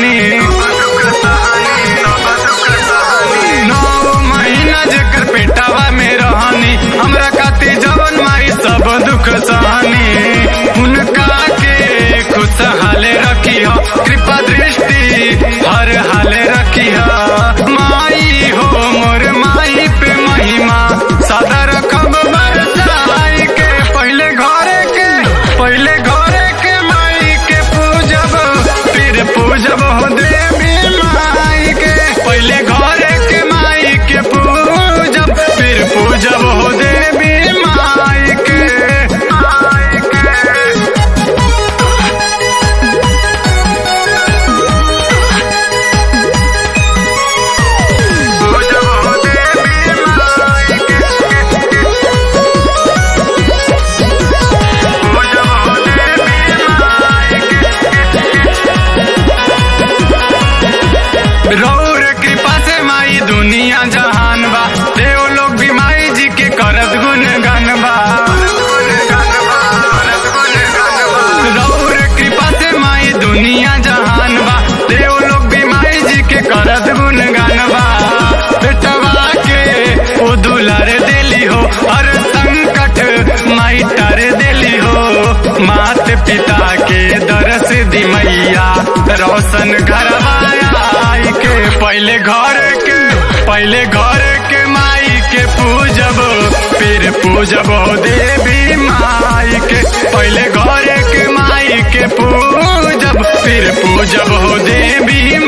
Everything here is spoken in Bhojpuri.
सहनी नौ महीना जेकर पेटावा में रहनी हमरा खातिर जवन माई सब दुख सहनी उनका के खुशहाले रखी हो कृपा दृष्टि हर हाले रखी हो माई हो मोर माई पे महिमा सदा रखब बरसाई के पहले घरे के पहले घरे के माई के पूजब फिर पूजब हो देवी माई के पहले घरे के माई के पूजब फिर पूजब हो देवी माई के माई के पूजब हो देवी माई के पूजब हो देवी माई के रौर कृपा से माई दुनिया जहान बा देव लोग भी माई जी के करत गुण गान बा रौर कृपा से माई दुनिया जहान बा देव लोग भी माई जी के करत गुण गान बा बेटवा के ओ दुलार देली हो हर संकट माई तर देली हो मात पिता के दरस दी मैया रोशन घरवाई के पहले घर के पहले घर के माई के पूजब फिर पूजब हो देवी माई के पहले घर के माई के पूजब फिर पूजब हो देवी